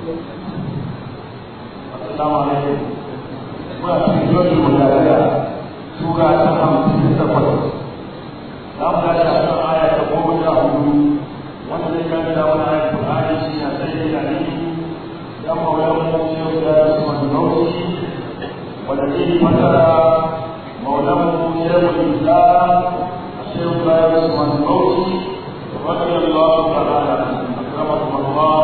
Assalamu alaikum. Muna cikin yau da sura ta hamsin da takwas. Za mu tashi a kan aya ta goma sha hudu wanda zai karanta wani ayat Qur'ani shi na sai da ni dan maulan mu shehu da Usman Nauti wanda zai fasara maulan mu shehu Islam shehu da Usman Nauti رضي الله تعالى عنه أكرمكم الله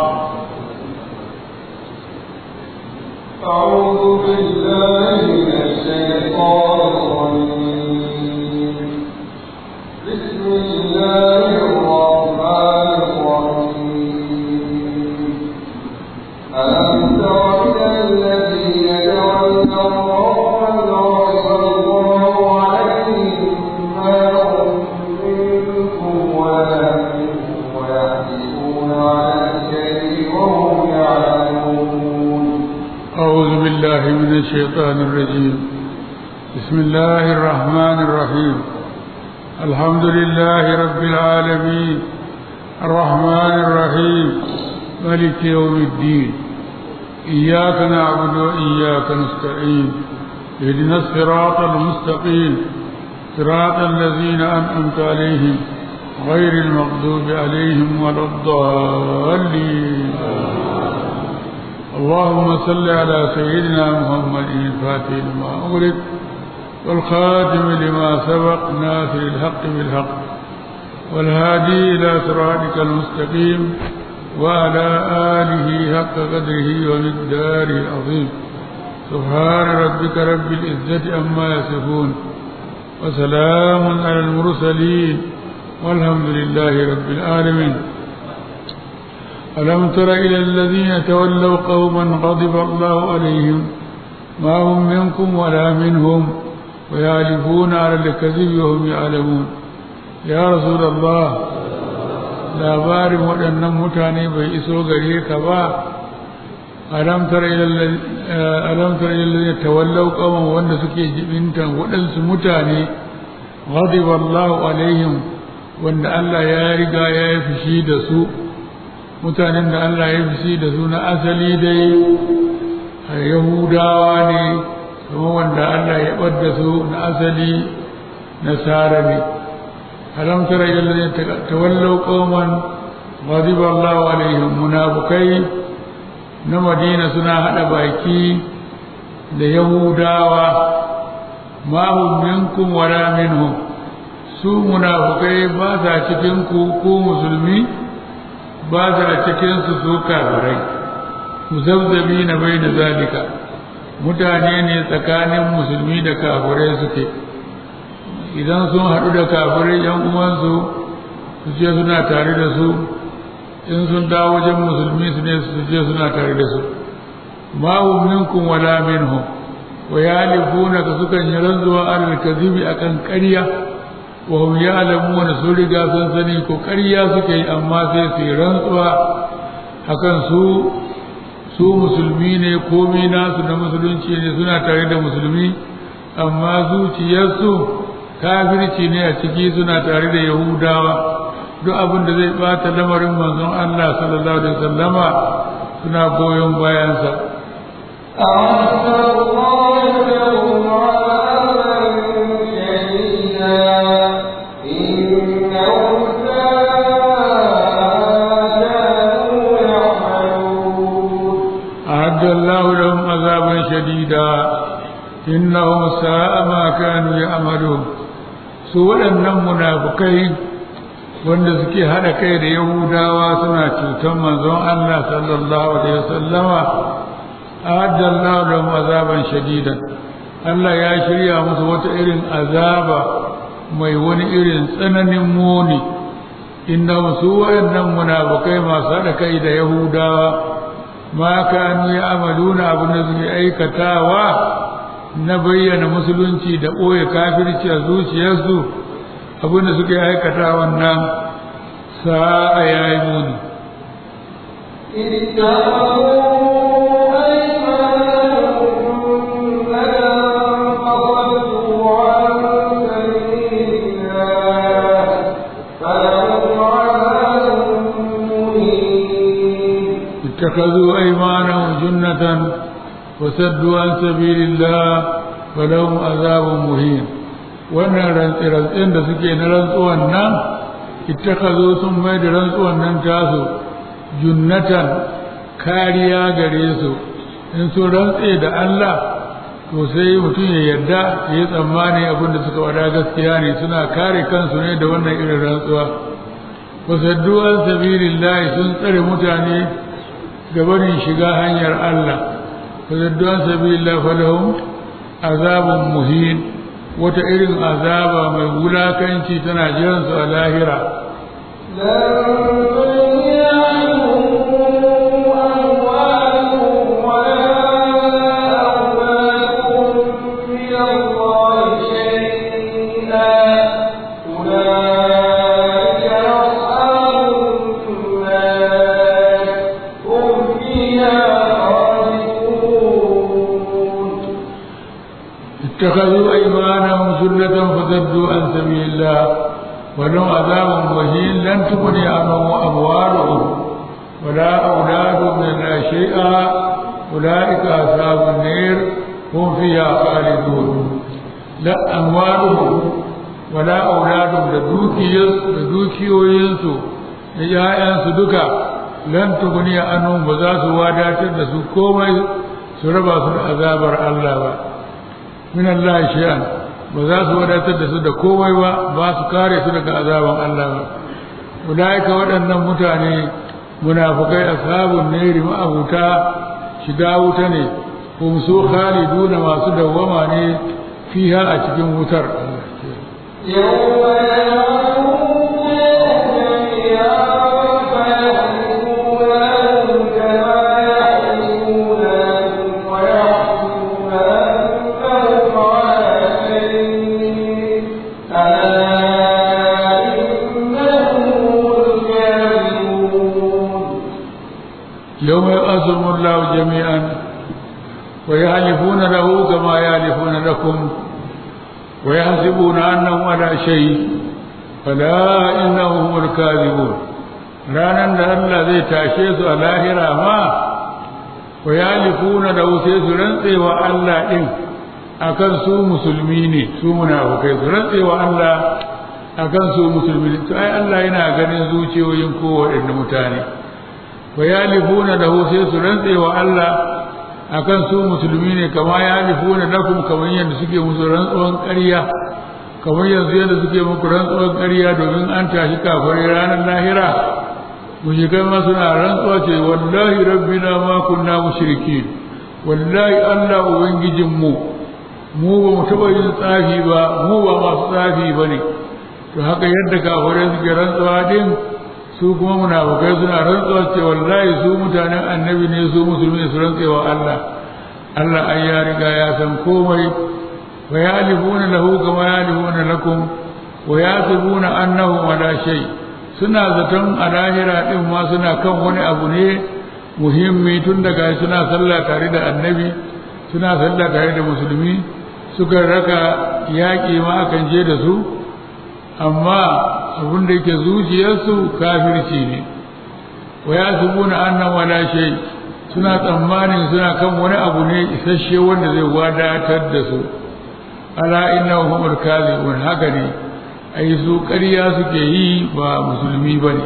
أعوذ بالله من الشيطان الرجيم بسم الله الرحمن الرحيم ألم تر إلى الذين جعلنا الله غضب الله عليهم ما هم منكم ولا منهم ويحلفون على الكذب وهم يعلمون أعوذ بالله من الشيطان الرجيم بسم الله الرحمن الرحيم الحمد لله رب العالمين الرحمن الرحيم ملك يوم الدين إياك نعبد وإياك نستعين اهدنا الصراط المستقيم صراط الذين أنعمت عليهم غير المغضوب عليهم ولا الضالين اللهم صل على سيدنا محمد الفاتح لما أغلق والخاتم لما سبق ناصر الحق بالحق والهادي إلى صراطك المستقيم وعلى آله حق قدره ومقداره العظيم سبحان ربك رب العزة أما يصفون وسلام على المرسلين والحمد لله رب العالمين ألم تر إلى الذين تولوا قوما غضب الله عليهم ما هم منكم ولا منهم ويعرفون على الكذب وهم يعلمون يا رسول الله labarin waɗannan mutane bai iso gare ka ba alam tara ila tawallau qawman wanda suke jibintan waɗansu mutane ghadiba Allahu alaihim wanda Allah ya riga ya yi fushi da su mutanen da Allah ya fushi da su na asali dai yahudawa ne kuma wanda Allah ya ɓadda su na asali nasara ne alam tara ila alladhina tawallaw qauman ghadiba Allahu alaihim munafikai na Madina suna hada baki da yahudawa ma hum minkum wala minhum su munafikai ba sa cikin ku ku musulmi ba sa cikin su su kafirai muzabzabi na bai da zalika mutane ne tsakanin musulmi da kafirai suke idan sun haɗu da kafirai yan uwansu su ce suna tare da su in sun dawo wajen musulmi su ne su ce suna tare da su ma hum minkum wala minhum wa yalifuna ka sukan yi rantsuwa alal kadhibi akan ƙarya wa hum ya'lamuna sun riga sun sani ko ƙarya suke yi amma sai su yi rantsuwa akan su su musulmi ne komai nasu na musulunci ne suna tare da musulmi amma zuciyarsu kafirci ne a ciki suna tare da yahudawa duk abin da zai bata lamarin manzon Allah sallallahu alaihi wasallama suna goyon bayansa أعد الله لهم عذابا شديدا إنهم ساء كانوا يعملون أعد الله لهم عذابا شديدا إنهم ساء ما كانوا يعملون su waɗannan munafukai wanda suke haɗa kai da yahudawa suna cutar manzon Allah sallallahu alaihi wasallama a'addallahu lahum azaban shadidan Allah ya shirya musu wata irin azaba mai wani irin tsananin muni inda su waɗannan munafukai masu haɗa kai da yahudawa ma kanu ya amaluna abin da suke aikatawa na bayyana musulunci da ɓoye kafirci a zuciyarsu abin da suke aikata wannan sa'a ya yi muni اتخذوا أيمانهم جنة فصدوا عن سبيل الله فلهم عذاب مهين اتخذوا أيمانهم جنة وسدوا عن سبيل الله فلهم عذاب مهين wannan rantsi-rantsin da suke na rantsuwan nan ittakazo sun mai da rantsuwan nan tasu junnatan kariya gare su in sun rantse da Allah to sai mutum ya yarda ya yi tsammani abin da suka wada gaskiya ne suna kare kansu ne da wannan irin rantsuwa wasaddu an sabilillahi sun tsare mutane gabanin shiga hanyar Allah wasaddu an sabilillahi falahum azabun muhin wata irin azaba mai wulakanci tana jiransu a lahira اتخذوا أيمانهم سنة فصدوا عن سبيل الله ولهم عذاب مهين لن تغني عنهم أموالهم ولا أولادهم من الله شيئا أولئك أصحاب النير هم فيها خالدون لا أموالهم ولا أولادهم لدوكي وينسو لجاء دكا لن تغني عنهم وذات وادات لسو كومي سربا سر عذاب الله min Allah shay'an ba za su wadatar da su da komai ba ba su kare su daga azaban Allah ba ulaika waɗannan mutane munafikai ashabun nari ma'abuta shiga wuta ne hum su khaliduna masu dawwama ne fiha a cikin wutar يوم يوم يؤذم الله جميعا ويحلفون له كما يحلفون لكم ويحسبون أنهم على شيء فلا إنهم هم الكاذبون ranan da Allah zai tashe su a lahira ma wa yalifuna da sai su rantsewa Allah din akan su musulmi ne su munafukai su rantsewa Allah akan su musulmi ne to ai Allah yana ganin zuciyoyin kowaɗanne mutane wa yalifuna da sai su rantsewa Allah akan su musulmi ne kama yalifuna lakum kamar yadda suke musu rantsuwan ƙarya kamar yanzu yadda suke muku rantsuwan ƙarya domin an tashi kafirai ranar lahira mushrikai ma suna rantsuwa ce wallahi rabbina ma kunna mushrikin wallahi Allah ubangijin mu mu ba mu taba yin tsafi ba mu ba masu tsafi ba ne to haka yadda kafirai suke rantsuwa din su kuma munafukai suna rantsuwa ce wallahi su mutanen annabi ne su musulmi su rantsewa Allah Allah ai ya riga ya san komai wa yalifuna lahu kama yalifuna lakum wa yasibuna annahu ala shay' suna zaton a lahira ɗin ma suna kan wani abu ne muhimmi tun daga suna sallah tare da annabi suna sallah tare da musulmi suka raka yaƙi ma akan je da su amma abin da yake zuciyarsu kafirci ne wa ya subuna annan wala shay suna tsammanin suna kan wani abu ne isasshe wanda zai wadatar da su ala innahum humul kadhibun haka ne ai su ƙarya suke yi ba musulmi ba ne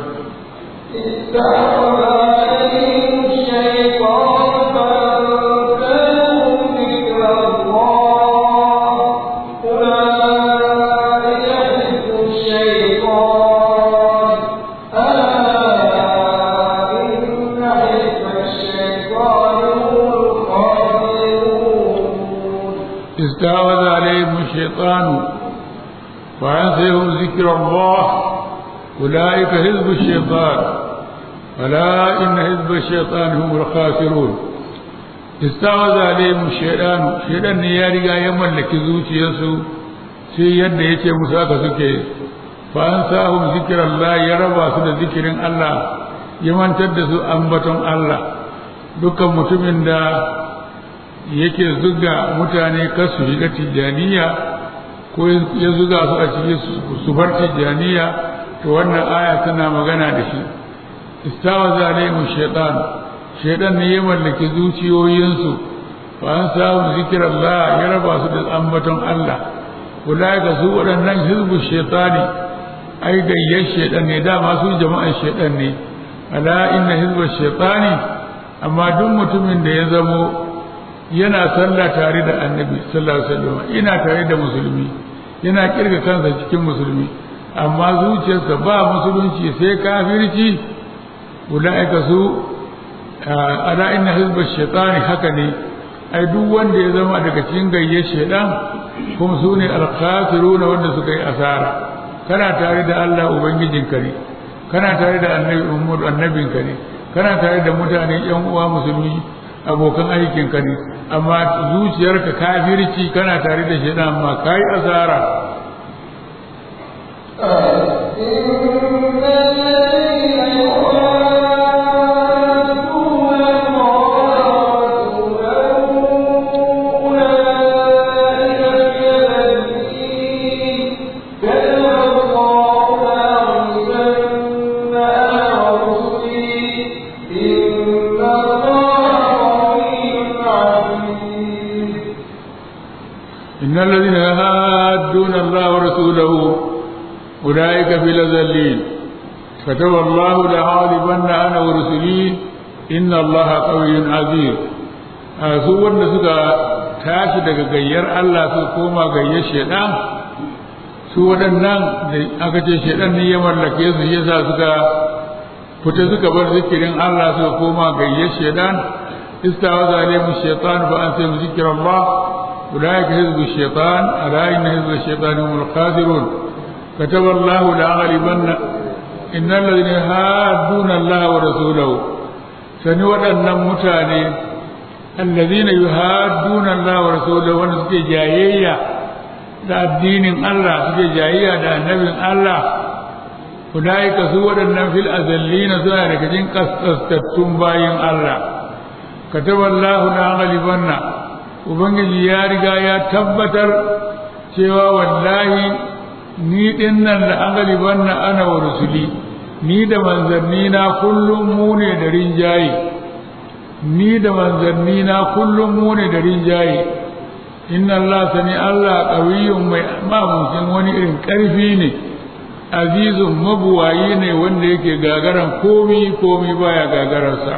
استعوذ عليهم الشيطان وأنسيهم ذكر الله أولئك حزب الشيطان ألا إن حزب الشيطان هم الخاسرون استعوذ عليهم الشيطان شيطان يا رجا يملك زوجي يسو sai yadda ya ce musu aka suke fa an sahum zikiran ya raba su da zikirin Allah ya mantar da su ambaton Allah dukkan mutumin da yake zuga mutane kasu shiga tijjaniya ko ya zuga su a cikin su bar tijjaniya to wannan aya tana magana da shi istawa zalimu shaitan shaidan ne ya mallaki zuciyoyinsu fa an samu zikir Allah ya raba su da ambaton Allah ulaika su waɗannan hizbu shaitani ai gayyar shaidan ne dama su jama'ar shaidan ne ala inna hizbu shaitani amma duk mutumin da ya zamo yana sallah tare da annabi sallallahu alaihi wasallam ina tare da musulmi yana kirga kansa cikin musulmi amma zuciyarsa ba musulunci sai kafirci ulaika su ala inna hizba shaitani haka ne ai duk wanda ya zama daga cikin gayyar shaitan kuma su ne alkhasiruna wanda suka yi asara kana tare da Allah ubangijinka ne kana tare da annabi Muhammad annabinka ne kana tare da mutane yan uwa musulmi abokan aikinka ne amma zuciyarka kafirci kana tare da shi amma kai asara إن الذين يهادون الله ورسوله أولئك في الأذلين كتب الله لأغلبن أنا ورسلي إن الله قوي عزيز su wanda suka tashi daga gayyar Allah su koma gayyar shaidan su waɗannan da aka ce shaidan ne ya mallake su yasa suka fita suka bar zikirin Allah suka koma gayyar shaidan istawa zalimu shaitan fa an sai mu zikirin Allah أولئك حزب الشيطان ألا إن حزب الشيطان هم الخاسرون كتب الله لأغلبن إن الذين يهادون الله ورسوله سنود أن متاني الذين يهادون الله ورسوله ونسكي جايية da addinin Allah suke jayayya da annabin Allah ulaika su waɗannan fil azallina suna daga cikin kaskastattun bayin Allah kataballahu la ghalibanna ubangiji ya riga ya tabbatar cewa wallahi ni din nan da an galiban na ana wa rusuli ni da manzanni na kullum mu ne da rinjaye ni da manzanni na kullum mu ne da rinjaye inna Allah sani Allah qawiyyun mai mamukin wani irin karfi ne azizun mabuwayi ne wanda yake gagaran komi komi baya gagararsa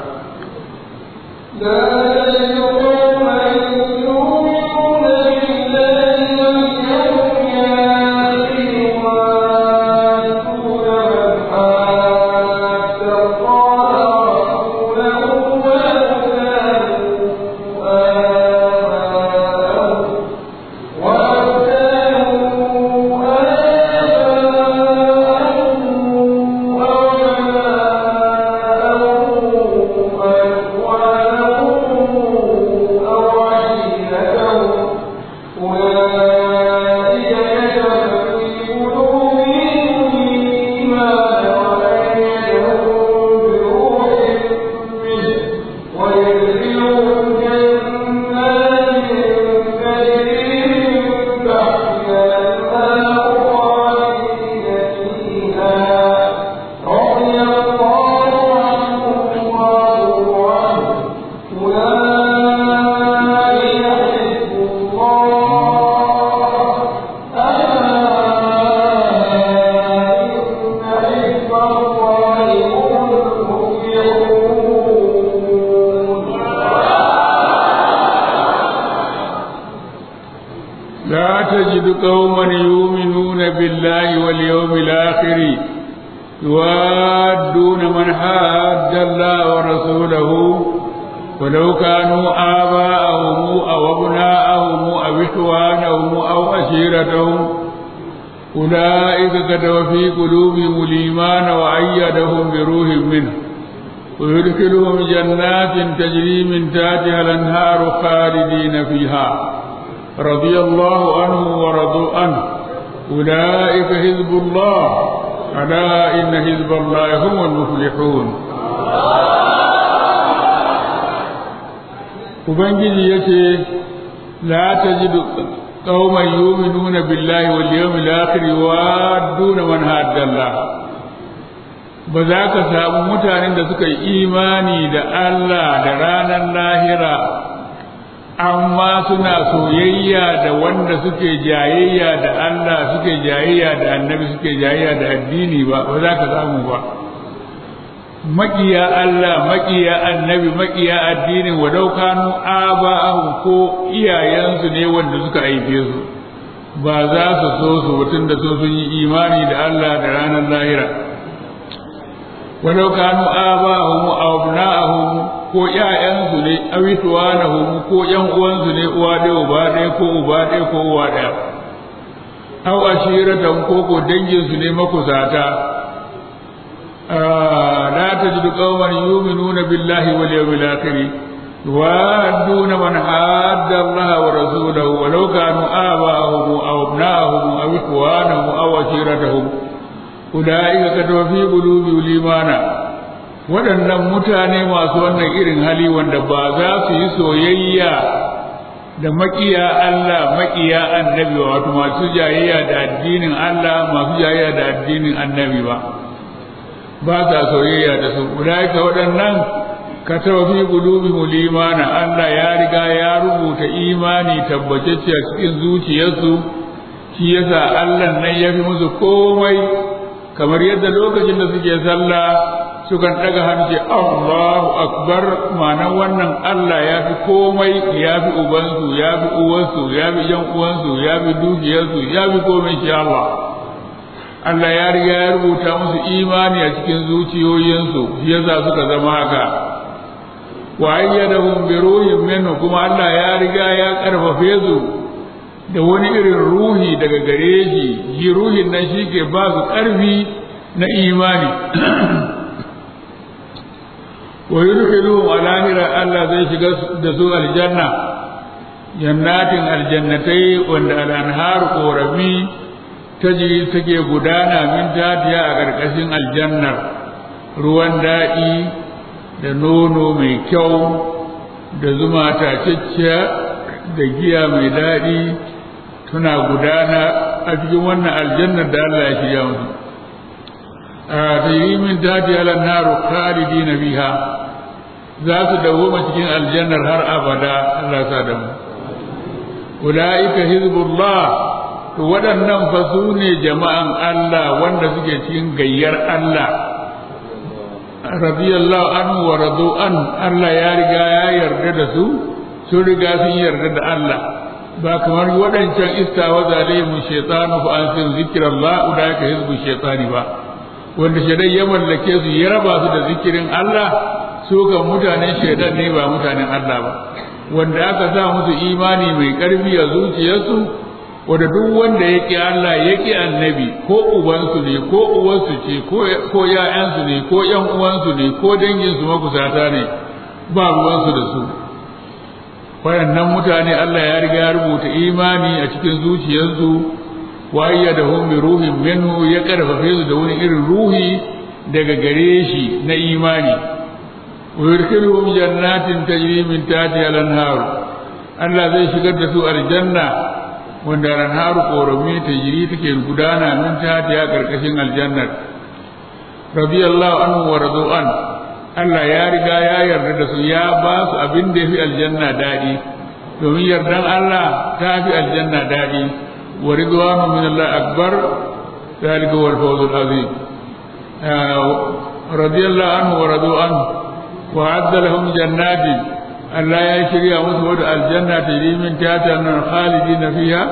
لا تجد قوما يؤمنون بالله واليوم الآخر يوادون من حاد الله ورسوله ولو كانوا آباءهم أو أبناءهم أو إخوانهم أو عشيرتهم أولئك كتب في قلوبهم الإيمان وأيدهم بروح منه ويدخلهم جنات تجري من تحتها الأنهار خالدين فيها رضي الله عنه ورضوا عنه أولئك حزب الله ألا إن حزب الله هم المفلحون Ubangiji ya ce, La ta ji ƙauman yuminuna billahi wal yawmil akhir wa duna man haddallah ba za ka samu mutanen da suka yi imani da Allah da ranar lahira amma suna soyayya da wanda suke jayayya da Allah suke jayayya da annabi suke jayayya da addini ba ba za ka samu ba maƙiya Allah maƙiya annabi maƙiya addinin walau kanu aba'ahum ko iyayensu ne wanda suka haife su ba za su so su mutum da so sun yi imani da Allah da ranar lahira walau kanu aba'ahum aw abna'ahum ko ƴaƴansu ne awituwanahum ko ƴan uwansu ne uwa ɗaya uba ɗaya ko uba ɗaya ko uwa ɗaya aw ashiratan ko ko danginsu ne makusata لا تجد قوما يؤمنون بالله واليوم الآخر يوادون من حاد الله ورسوله ولو كانوا آباءهم أو أبناءهم أو إخوانهم أو عشيرتهم أولئك كتب في قلوبهم الإيمان waɗannan mutane masu wannan irin hali wanda ba za su yi soyayya da makiya Allah makiya annabi wato masu jayayya da addinin Allah masu jayayya da addinin annabi ba ba sa soyayya da su ulaika waɗannan ka fi qulubihim limana Allah ya riga ya rubuta imani tabbatacce a cikin zuciyarsu shi yasa Allah nan ya fi musu komai kamar yadda lokacin da suke sallah sukan daga hanci Allahu akbar ma'anar wannan Allah ya fi komai ya fi ubansu ya fi uwansu ya fi yan uwansu ya fi dukiyarsu ya fi komai shi Allah Allah ya riga ya rubuta musu imani a cikin zuciyoyinsu yasa suka zama haka wa ayyadahum bi ruhin minhu kuma Allah ya riga ya karfafe su da wani irin ruhi daga gare shi shi ruhin nan shi ke ba su karfi na imani wa yudkhiluhum alahira Allah zai shiga da su aljanna jannatin aljannatai wanda al-anhar qorami tajiri take gudana min tatiya a ƙarƙashin aljannar ruwan daɗi da nono mai kyau da zuma tacicciya da giya mai daɗi suna gudana a cikin wannan aljannar da Allah ya shirya musu a tajiri min tatiya lannaru khalidina biha za su dawoma cikin aljannar har abada Allah sa da mu ulaika hizbullah to waɗannan fa su ne jama'an Allah wanda suke cikin gayyar Allah radiyallahu anhu wa radu an Allah ya riga ya yarda da su sun riga sun yarda da Allah ba kamar waɗancan istawa zalimu shaytanu fa an sun zikrallah ulaika hizbu shaytani ba wanda shaidan ya mallake su ya raba su da zikirin Allah su ga mutanen shaidan ne ba mutanen Allah ba wanda aka sa musu imani mai ƙarfi a zuciyarsu wanda duk wanda ya ƙi Allah ya ƙi annabi ko ubansu ne ko uwansu ce ko ‘ya'yansu ne ko ‘yan uwansu ne ko danginsu makusata ne ba ruwansu da su waɗannan mutane Allah ya riga ya rubuta imani a cikin zuciyarsu wa da hum bi ruhin minhu ya karfafe su da wani irin ruhi daga gare shi na imani wa yurkiluhum jannatin tajri min tahtiha al-anhar Allah zai shigar da su aljanna wanda ranharu ƙorami ta jiri take gudana min ta ya ƙarƙashin aljannar radiyallahu anhu wa radu'an Allah ya riga ya yarda da su ya ba su abin da ya fi aljanna daɗi domin yardan Allah ta fi aljanna daɗi wa ridwanu min Allah akbar zalika wal fawzul azim radiyallahu anhu wa radu'an wa adda lahum jannatin Allah ya shirya musu wata aljanna ta yi min tiyata nan khalidi na fiya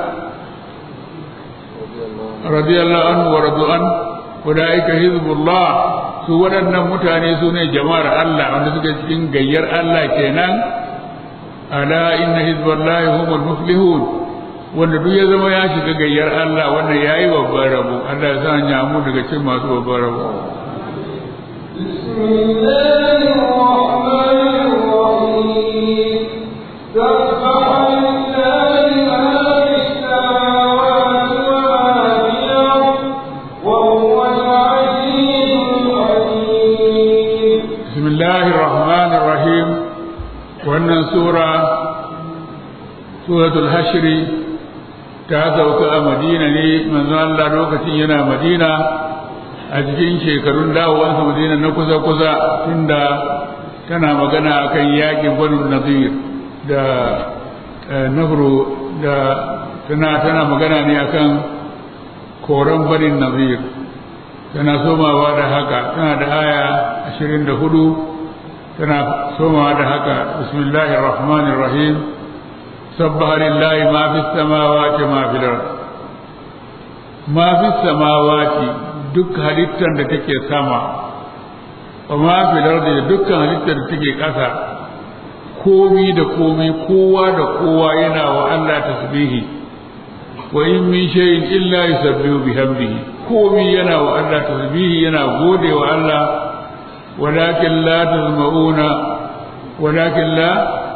radiyallahu anhu wa radu'an ulaika hizbullah su waɗannan mutane su ne jama'ar Allah wanda suke cikin gayyar Allah kenan ala inna hizballahi humul muflihun wanda duk ya zama ya shiga gayyar Allah wanda yayi babban rabo Allah ya sa ya mu daga cikin masu babban rabo بسم الله الرحمن الرحيم wannan sura suratul hashri ta sauka a madina ne manzo Allah lokacin yana madina a cikin shekarun dawowansa madina na kusa-kusa tunda tana magana akan yakin banu nazir da nafro da tana tana magana ne akan koran banin nazir tana somawa da haka tana da aya ashirin da hudu tana somawa da haka bismillahir rahmanir rahim sabbaha lillahi ma fis samawati ma fil ard ma fis samawati duk halittar da take sama wa ma fil ard da dukkan halittar da take ƙasa komi da komi kowa da kowa yana wa Allah tasbihi wa in min shay'in illa yusabbihu bihamdihi komi yana wa Allah tasbihi yana gode wa Allah walakin la tazmauna walakin la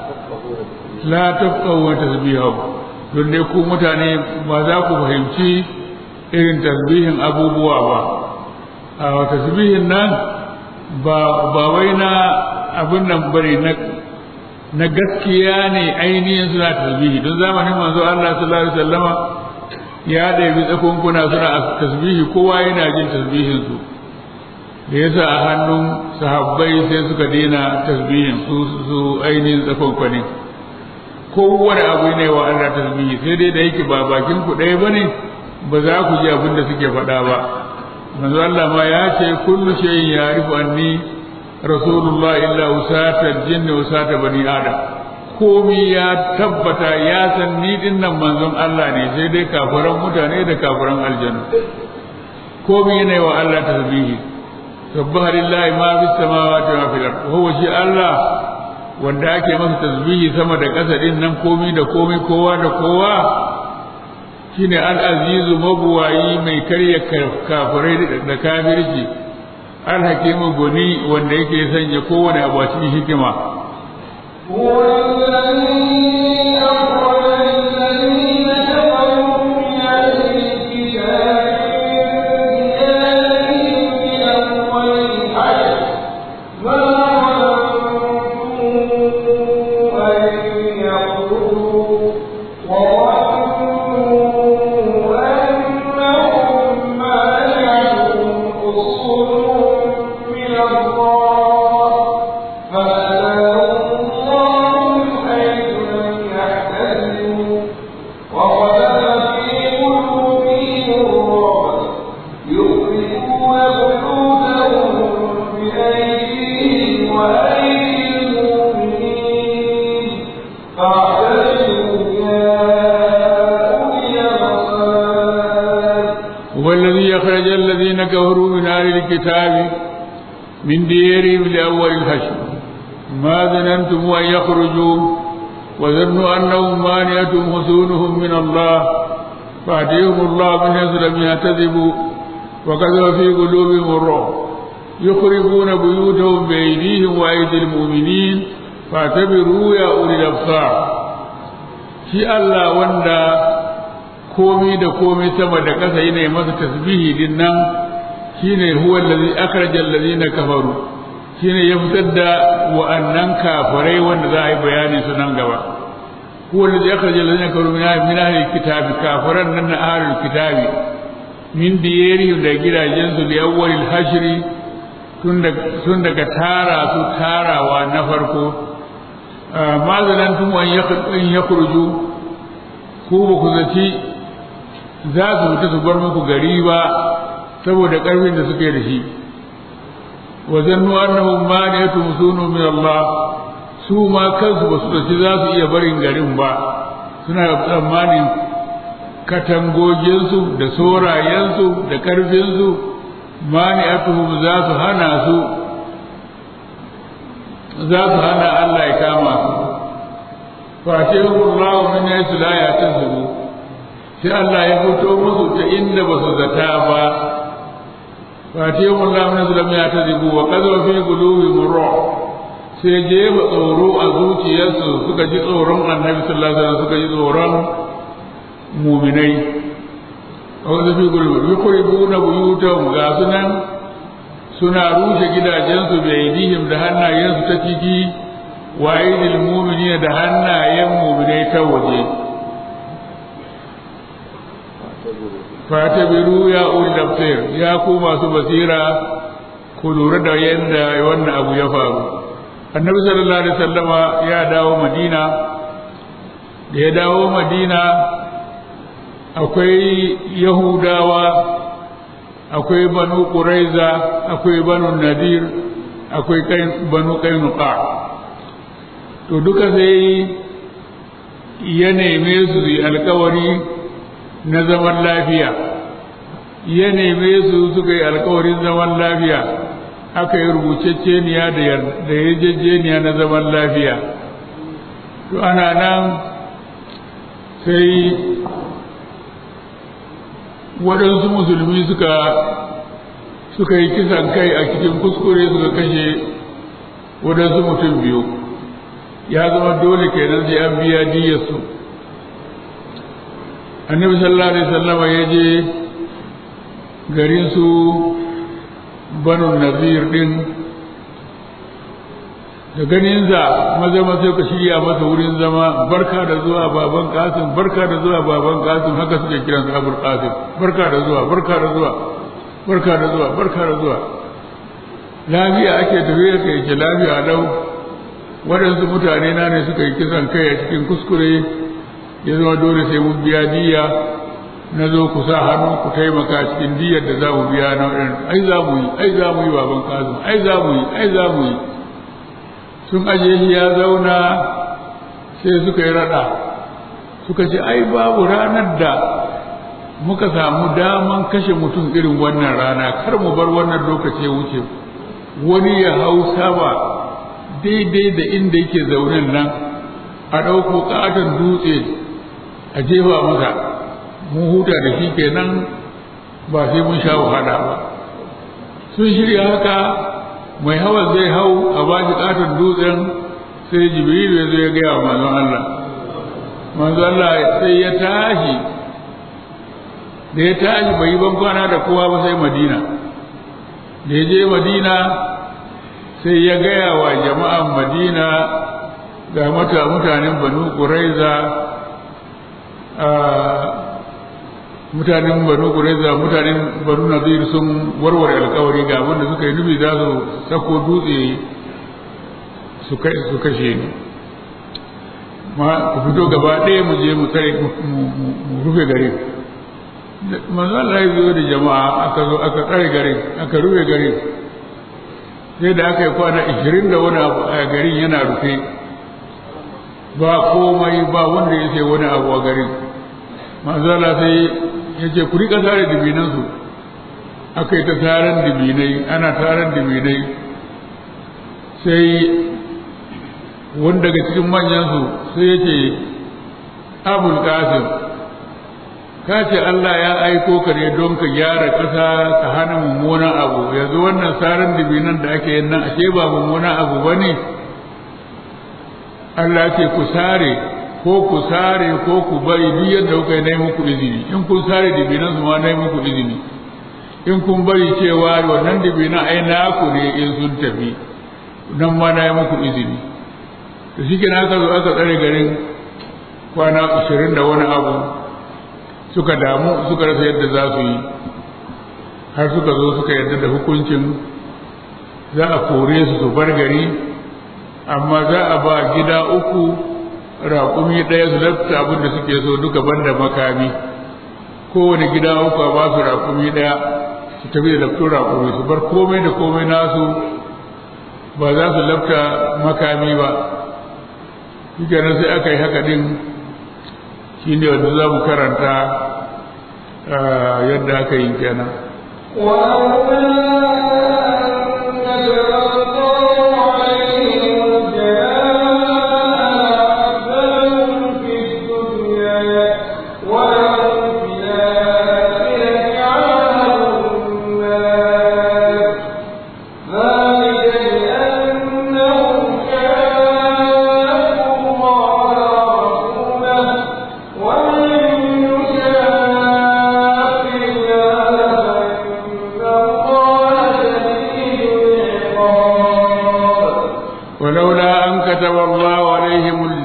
la tafqahu tasbihahu don dai ku mutane ba za ku fahimci irin tasbihin abubuwa ba a tasbihin nan ba ba wai na abin nan bane na na gaskiya ne ainihin suna tasbihi don zamanin manzo Allah sallallahu alaihi wasallama ya ɗabi tsakunkuna suna tasbihi kowa yana jin tasbihin su da yasa a hannun sahabbai sai suka daina tasbihin su su ainihin tsakunkuni kowane abu ne wa Allah tasbihi sai dai da yake ba bakin ku ɗaya bane ba za ku ji abin da suke faɗa ba manzo Allah ma ya ce kullu shay'in ya'rifu anni rasulullah illa usata jinni usata bani adam komi ya tabbata ya san ni din nan manzon Allah ne sai dai kafiran mutane da kafiran aljanna komi ne wa Allah tasbihi subhana lillahi ma fis samawati wa fil ard huwa shi Allah wanda ake masa tasbihi sama da ƙasa din nan komi da komi kowa da kowa shine al-azizu mabuwayi mai karya kafirai da kafirci al-hakimu goni wanda yake sanya kowane abu a cikin hikima هو الذي أخرج الذين كفروا من أهل الكتاب من ديارهم من أول الحشر ما ظننتم أن يخرجوا وظنوا أنهم مانعتهم حصونهم من الله فأتاهم الله من حيث لم يحتسبوا وقذف في قلوبهم الرعب يخرجون بيوتهم بأيديهم وأيدي المؤمنين فاعتبروا يا أولي الأبصار هو الذي أخرج الذين كفروا من أهل الكتاب من ديارهم لأول الحشر ما ظننتم أن يخرجوا وظنوا أنهم مانعتهم حصونهم من الله فأتيهم الله من حيث لم يهتدبوا وكذب في قلوبهم الرعب يخربون بيوتهم بأيديهم وأيدي المؤمنين فاعتبروا يا أولي الأبصار في الله وندا komi da komi sama da ƙasa yana masa tasbihi din nan shine huwa allazi akhraja allazina kafaru shine ya fitar da wa'annan kafirai wanda za a yi bayani su nan gaba huwa allazi akhraja allazina kafaru min min ahli kitabi kafiran nan na ahli kitabi min diyarihim da gidajen su da awwalil hashri tun daga tun daga tara su tarawa na farko ma zanantum an yakhruju ku ba ku zaci za su fita su bar muku gari ba saboda ƙarfin da suke da shi wa zannu annahum maniyatun sunu min Allah su ma kansu ba su dace za su iya barin garin ba suna tsammanin katangoginsu da sorayensu da ƙarfinsu maniyatuhum za su hana su za su hana Allah ya kama su fatihum Allah min haythu la yahtasibun sai Allah ya fito musu ta inda ba su zata ba fatihun Allah min zulam ya tazibu wa qadwa fi qulubihim ruh sai jefa tsoro a zuciyarsu suka ji tsoron Annabi sallallahu alaihi wasallam suka ji tsoron mu'minai wa qadwa fi qulubihim yuqribuna buyutahum ga sunan suna rushe gidajensu da aidihim da hannayensu ta ciki wa aidil mu'minina da hannayen mu'minai ta waje fatabiru ya ulil absir ya ku masu basira ku lura da yadda wannan abu ya faru annabi sallallahu alaihi wasallama ya dawo madina da ya dawo madina akwai yahudawa akwai banu quraiza akwai banu nadir akwai banu kainuka to duka sai ya neme su yi alkawari na zaman lafiya ya neme su suka yi alkawarin zaman lafiya aka yi rubucecceniya da yarjejeniya na zaman lafiya to ana nan sai waɗansu musulmi suka suka yi kisan kai a cikin kuskure suka kashe waɗansu mutum biyu ya zama dole kenan sai an biya diyarsu annabi sallallahu alaihi wasallam ya je garin su banu nazir din da ganinsa maza maza ka shirya masa wurin zama barka da zuwa baban kasim barka da zuwa baban kasim haka suke kiransa abul kasim barka da zuwa barka da zuwa barka da zuwa barka da zuwa lafiya ake tafiya ka yake lafiya lau waɗansu mutane na ne suka yi kisan kai a cikin kuskure ya zama dole sai mun biya diya na zo ku sa hannu ku taimaka cikin diyar da za mu biya na waɗanda ai za mu yi ai za mu yi baban kasim ai za mu yi ai za mu yi sun aje shi ya zauna sai suka yi raɗa suka ce ai babu ranar da muka samu daman kashe mutum irin wannan rana kar mu bar wannan lokaci wuce wani ya hau sama daidai da inda yake zaunen nan a ɗauko ƙaton dutse a jefa masa mun huta da shi kenan ba sai mun sha wahala ba sun shirya haka mai hawa zai hau a ba shi ƙaton dutsen sai jibrilu ya zo ya gaya wa manzon Allah manzon Allah sai ya tashi da ya tashi bai yi ban kwana da kowa ba sai madina da ya je madina sai ya gaya wa jama'an madina ga mata mutanen banu ƙuraiza mutanen banu ƙuraiza mutanen banu nazir sun warware alkawari ga wanda suka yi nufi za su sako dutse su kashe ni ma ku fito gaba ɗaya mu je mu tsare mu rufe garin manzo Allah ya zo da jama'a aka zo aka tsare garin aka rufe garin sai da aka yi kwana ishirin da wani abu a garin yana rufe ba komai ba wanda ya ce wani abu a garin manzo Allah sai ya ce ku rika tare dibinansu aka yi ta taron dibinai ana taron dibinai sai wanda daga cikin manyansu sai ya ce abul qasim ka ce Allah ya aiko ka ne don ka gyara ƙasa ka hana mummunan abu yanzu wannan saran dibinan da ake yin nan ashe ba mummunan abu ba ne Allah ce ku sare ko ku sare ko ku bari duk yadda kuka yi na muku izini in kun sare dibinan su ma na muku izini in kun bari cewa wannan dibinan ai naku ne in sun tafi nan ma na yi muku izini da shi aka zo aka tsare garin kwana ashirin da wani abu suka damu suka rasa yadda za su yi har suka zo suka yarda da hukuncin za a kore su su bar gari amma za a ba gida uku raƙumi ɗaya su lafta abin da suke so duka banda makami kowane gida uku a ba su raƙumi ɗaya su tafi da laftun raƙumi su bar komai da komai nasu ba za su lafta makami ba shi sai aka yi haka ɗin shi ne wanda za mu karanta yadda aka yi kenan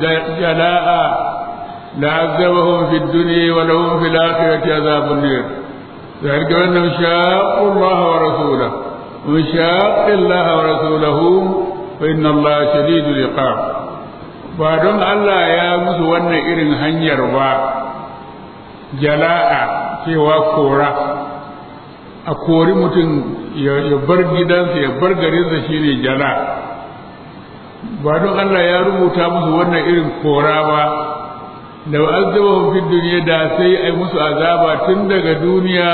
لعذبهم في الدنيا ولهم في الآخرة عذاب النير ذلك بأنهم شاقوا الله ورسوله ومن شاق الله ورسوله فإن الله شديد العقاب بعدون الله يا musu wannan irin hanyar ba jala'a cewa kora a kori mutum ya bar gidansa ya bar garinsa shine jala ba don Allah ya rubuta musu wannan irin kora ba da azabahum fi duniya da sai ai musu azaba tun daga duniya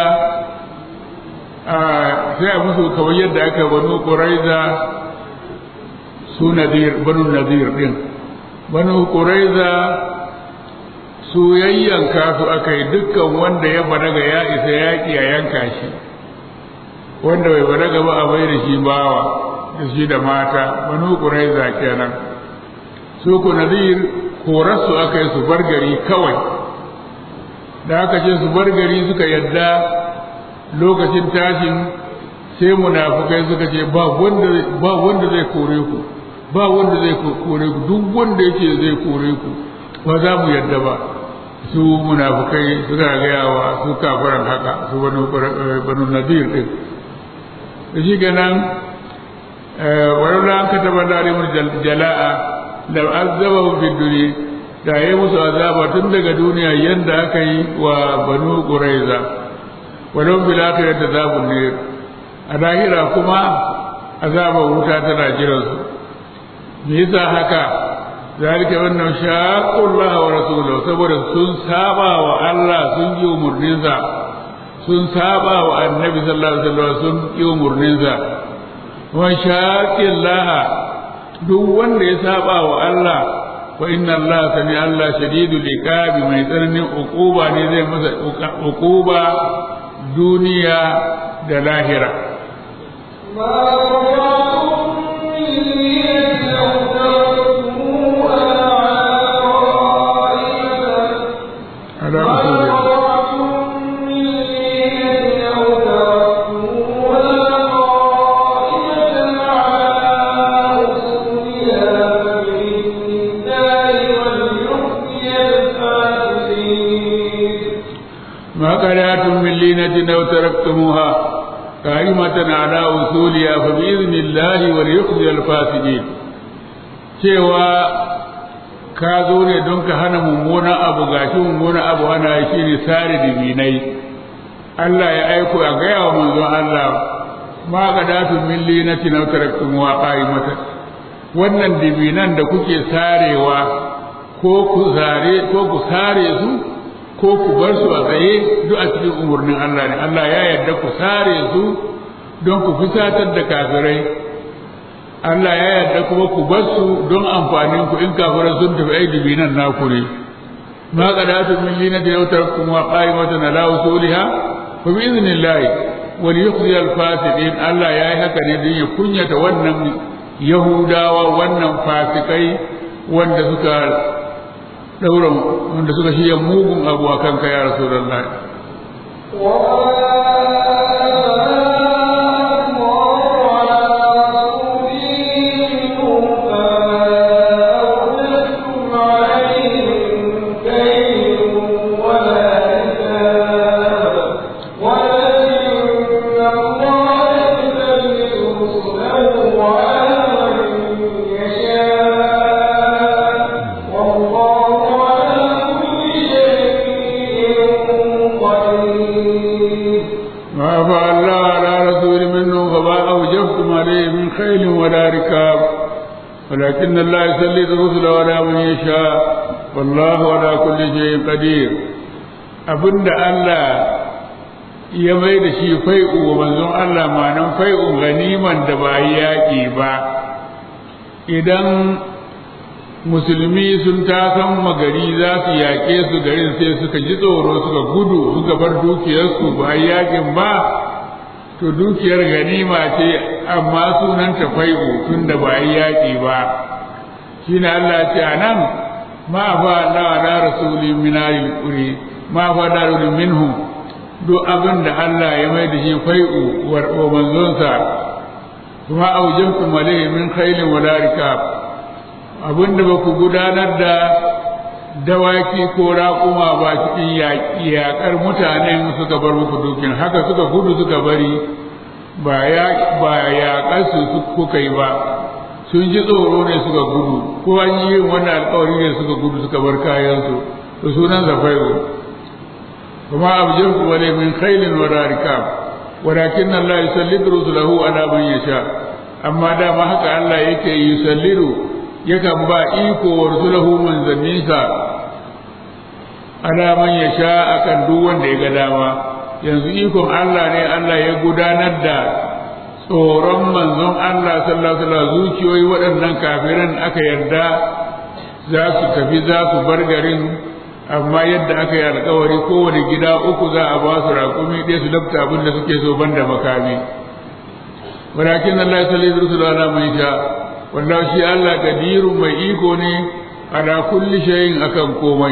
sai a musu kamar yadda aka banu quraiza su nadir banu nadir din banu quraiza su yayyanka su aka yi dukkan wanda ya balaga ya isa yaƙi a yanka shi wanda bai balaga ba a bai da shi bawa da shi da mata banu quraiza kenan su ku nadir korarsu aka yi su bar gari kawai da aka ce su bar gari suka yadda lokacin tashin sai munafukai suka ce ba wanda zai kore ku ba wanda zai kore ku duk wanda yake zai kore ku ba za mu yadda ba su munafukai suka gaya wa su kafaran haka su banu nadir din da shi ganan wani ran ka taba dalimar jala'a da azaba fi duniya da ya musu azaba tun daga duniya yadda aka yi wa banu quraiza walau bil akhirati azabun nar a lahira kuma azaba wuta tana jiran su me yasa haka zalika wannan shaqullah wa rasuluhu saboda sun saba wa Allah sun yi umurninsa sun saba wa annabi sallallahu alaihi wasallam sun yi umurninsa wa shaqillah duk wanda ya saba wa Allah wa inna Allah sami Allah shadidul iqabi mai tsananin uquba ne zai masa uquba duniya da lahira ala usulih ما قلعتم من لينة أو تركتموها قائمة على أصولها فبإذن الله وليخزي الفاسدين cewa ka zo ne don ka hana mummunan abu gashi mummunan abu hana shi ne sare dibinai Allah ya aiko a gaya wa manzon Allah ma ga datun min linati na taraktum wa qa'imata wannan dibinan da kuke sarewa ko ku sare ko ku sare su ko ku bar su a tsaye duk a cikin umarnin Allah ne Allah ya yarda ku sare su don ku fusatar da kafirai Allah ya yarda kuma ku bar su don amfanin ku in kafirai sun tafi ai dibinan naku ne ma qadatu min linati law taraktum wa qa'imatan ala usuliha fa bi idhnillah wa liyukhzi al fasiqin Allah ya yi haka ne don ya kunyata wannan Yahudawa wannan fasikai wanda suka daura wanda suka shirya mugun abu a kanka ya rasu da Allah. ما أفاء الله على رسول منه فما أوجفتم عليه من خيل ولا ركاب ولكن الله يسلط رسله على من يشاء والله على كل شيء قدير abinda Allah ya mai da shi fai'u wa manzon Allah ma'anan fai'u ganiman da ba yaƙi ba idan musulmi sun tasan magari za su yaƙe su garin sai suka ji tsoro suka gudu suka bar dukiyarsu ba yaƙin ba to dukiyar ganima ce amma sunan ta fai'u tun da ba yaƙi ba shi ne Allah ce a nan ma fa Allah ala rasuli min al-quri ma fa darul minhum duk abin da Allah ya mai da shi fai'u wa manzonsa kuma aujabtum alayhi min khailin wala rikab abinda ba ku gudanar da dawaki ko raƙuma ba cikin yaƙar mutanen suka bar muku dukin haka suka gudu suka bari ba yaƙar su kuka yi ba sun ji tsoro ne suka gudu ko an yi yin wannan alƙawari ne suka gudu suka bar kayansu to sunan zafairu kuma abjin ku wale min khailin wa rarikab walakin Allah yusallidu rusulahu ala man yasha amma dama haka Allah yake yusallidu yakan ba iko wa rusulahu manzanninsa ala man yasha akan duk wanda ya ga dama yanzu ikon Allah ne Allah ya gudanar da tsoron manzon Allah sallallahu alaihi wasallam zuciyoyi waɗannan kafiran aka yarda za su tafi za su bar garin amma yadda aka yi alkawari kowane gida uku za a ba su raƙumi ɗaya su lafta abin da suke so banda makami walakin Allah ya salli rusula ala man sha wallahi shi Allah kadirun mai iko ne ala kulli shay'in akan komai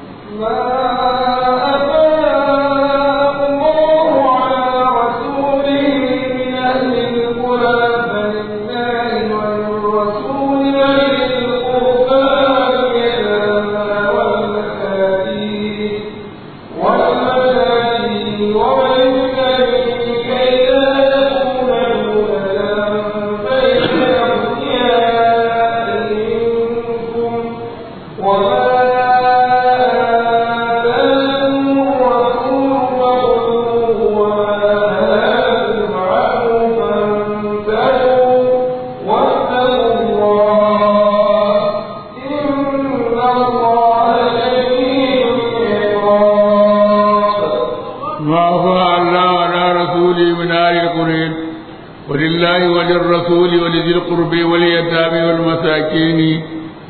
ولله وللرسول ولذي القرب واليتامى والمساكين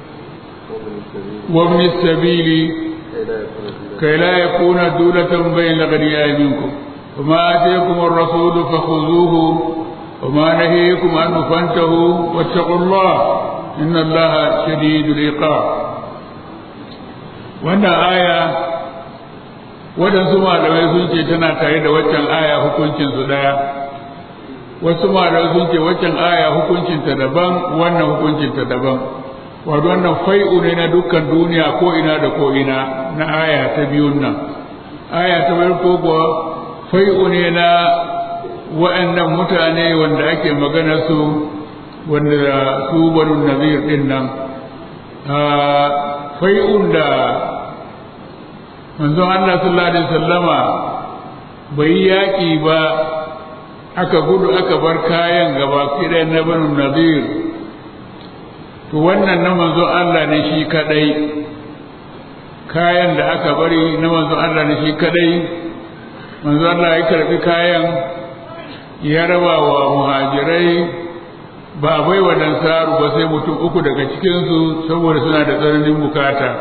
وابن السبيل كي لا يكون دولة بين الأغنياء منكم وما آتيكم الرسول فخذوه وما نهيكم عنه فانتهوا واتقوا الله إن الله شديد العقاب wannan aya waɗansu malamai sun ce tana tare da waccan aya hukuncinsu ɗaya wasu malamai sun ce waccan aya hukuncinta daban wannan hukuncinta daban wato wannan fai'u ne na dukkan duniya ko ina da ko ina na aya ta biyun nan aya ta farko kuwa fai'u ne na wa'annan mutane wanda ake magana su wanda su banu nazir din nan fai'un da manzon Allah sallallahu alaihi wasallama bai yaƙi ba aka gudu aka bar kayan gaba ɗaya na banu nazir to wannan na manzon Allah ne shi kadai kayan da aka bari na manzon Allah ne shi kadai manzon Allah ya karbi kayan ya raba wa muhajirai ba bai wa dansaru ba sai mutum uku daga cikinsu saboda suna da tsananin bukata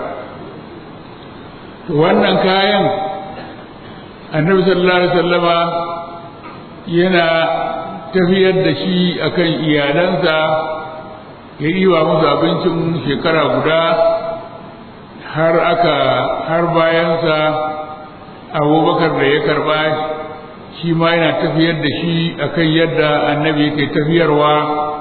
to wannan kayan annabi sallallahu alaihi wasallama yana tafiyar da shi akan iyalansa ya yi wa musu abincin shekara guda har aka har bayansa abubakar da ya karba shi ma yana tafiyar da shi akan yadda annabi yake tafiyarwa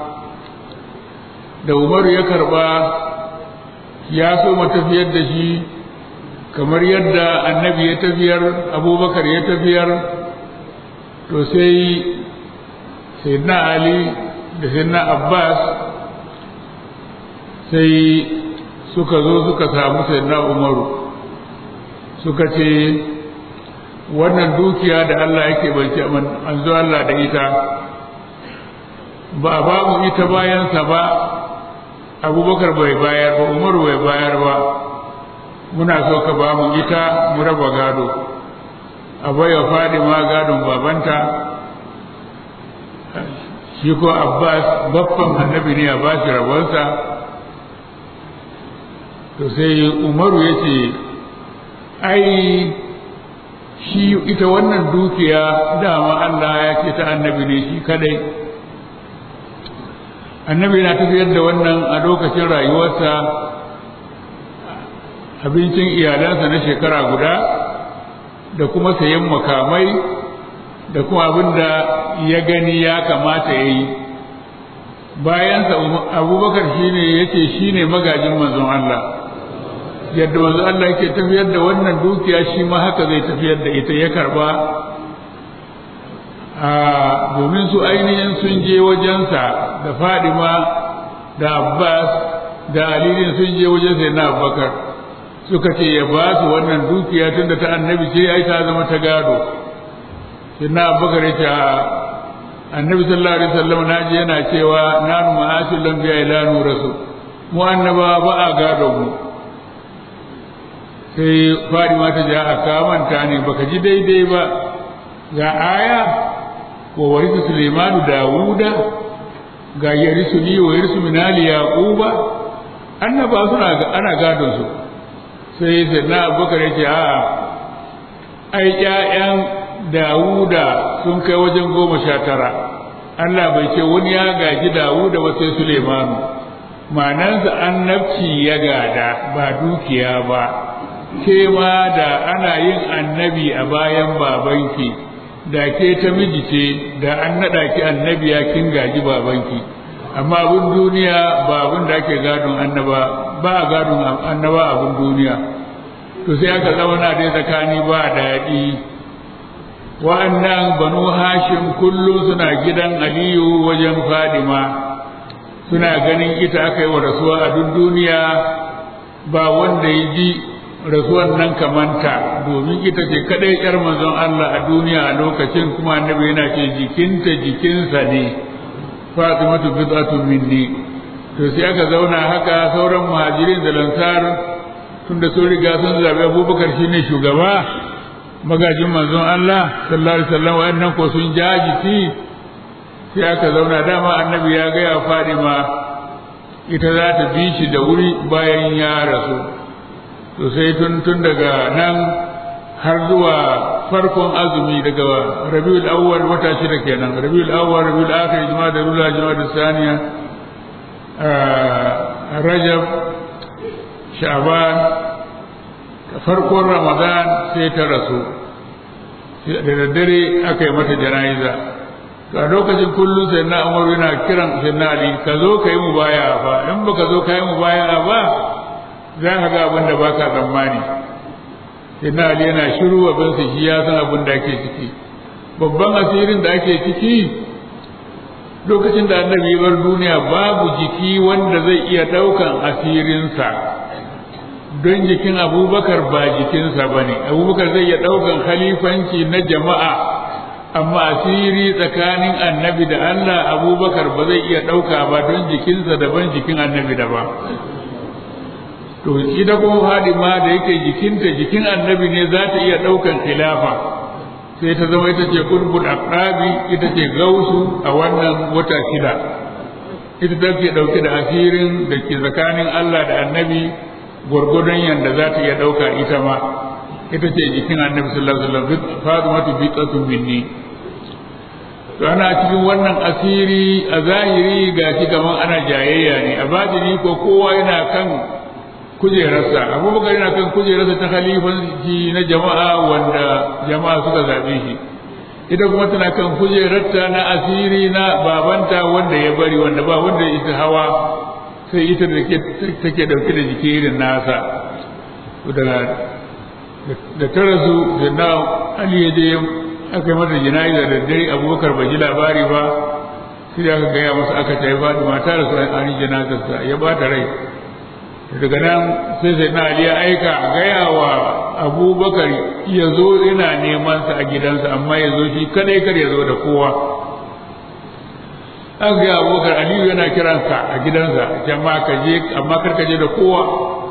da umaru ya karba ya so ma tafiyar da shi kamar yadda annabi ya tafiyar abubakar ya tafiyar to sai sayyidina ali da sayyidina abbas sai suka zo suka samu sayyidina umaru suka ce wannan dukiya da Allah yake bance manzo Allah da ita ba ba mu ita bayansa ba abubakar bai bayar ba umaru bai bayar ba muna so ka ba mu ita mu raba gado a baiwa fadima gadon babanta shi ko abbas baffan annabi ne a ba shi rabonsa to sai umaru ya ce ai shi ita wannan dukiya dama Allah ya ce ta annabi ne shi kadai annabi na tafiyar da wannan a lokacin rayuwarsa abincin iyalansa na shekara guda da kuma sayan makamai da kuma abin da ya gani ya kamata ya yi bayansa abubakar shine ya ce shi ne magajin manzon Allah yadda wanzu Allah yake tafiyar da wannan dukiya shi ma haka zai tafiyar da ita ya karba domin su ainihin sun je wajensa da fadima da abbas da alilin sun je wajen sai na abubakar suka ce ya ba su wannan dukiya tun da ta annabi ce ai ta zama ta gado sai na abubakar ya ce annabi sallallahu alaihi wasallam na ji yana cewa nanu ma'asul lambiya ila nurasu mu annaba ba a gado mu sai fadima ta ja a kamanta ne baka ji daidai ba ga aya wa warisu Suleimanu Dawuda ga yarisu ni wa yarisu minali Yaquba annaba suna ana gadon su sai sai na Abubakar yace a ai ƴaƴan Dawuda sun kai wajen goma sha tara Allah bai ce wani ya gaji Dawuda ba sai Suleimanu ma'anansa annabci ya gada ba dukiya ba ke ma da ana yin annabi a bayan babanki da ke ta miji ce da an naɗa ki annabiya kin gaji babanki amma abin duniya ba abin da ake gadon annaba ba a gadon annaba abin duniya to sai aka zauna dai tsakani ba daɗi wa'annan banu hashim kullum suna gidan aliyu wajen fadima suna ganin ita aka yi wa rasuwa a duk duniya ba wanda ya ji rasuwan nan kamanta domin ita ce kadai yar manzon Allah a duniya a lokacin kuma annabi yana ce jikinta jikinsa ne Fatimatu bid'atun minni to sai aka zauna haka sauran muhajirin da lansar tunda sun riga sun zabi Abubakar shine shugaba magajin manzon Allah sallallahu alaihi wasallam wayannan ko sun jajiti sai aka zauna dama annabi ya ga ya Fatima ita za ta bi shi da wuri bayan ya rasu to sai tun tun daga nan har zuwa farkon azumi daga rabiul awwal wata shida kenan rabiul awwal rabiul akhir juma'a da rula juma'a da saniya rajab sha'ban farkon ramadan sai ta rasu da daddare aka yi mata jana'iza to a lokacin kullum sai na umar yana kiran sai na ali ka zo ka yi mubaya fa in baka zo ka yi mubaya ba za ka ga abin da ba ka tsammani ina ali yana shiru abin su shi ya san abin da ake ciki babban asirin da ake ciki lokacin da annabi bar duniya babu jiki wanda zai iya ɗaukan asirinsa don jikin abubakar ba jikinsa ba ne abubakar zai iya ɗaukan khalifanci na jama'a amma asiri tsakanin annabi da allah abubakar ba zai iya ɗauka ba don jikinsa daban jikin annabi daban to ita kuma Fadima da yake jikinta jikin annabi ne za ta iya ɗaukan khilafa sai ta zama ita ce qurbul aqrabi ita ce gausu a wannan wata shida ita take ɗauke da asirin da ke tsakanin Allah da annabi gwargwadon yanda za ta iya ɗauka ita ma ita ce jikin annabi sallallahu alaihi wasallam Fatimatu biqatun minni to ana cikin wannan asiri a zahiri ga shi kaman ana jayayya ne a batini ko kowa yana kan kujerarsa abubakar yana kan kujerarsa ta khalifanci na jama'a wanda jama'a suka zaɓe shi ita kuma tana kan kujerarta na asiri na babanta wanda ya bari wanda ba wanda ya ita hawa sai ita da take ɗauke da jiki irin nasa daga da ta rasu da na ali ya je aka yi mata jana'iza da dare abubakar bai ji labari ba sai da aka gaya masa aka ta yi fatima ta rasu an yi janazarsa ya ba ta rai daga nan sai sai na ali ya aika a gaya wa abubakar ya zo ina neman sa a gidansa amma ya zo shi kadai kar ya zo da kowa an gaya abubakar aliyu yana kiransa a gidansa jama'a ka je amma kar ka je da kowa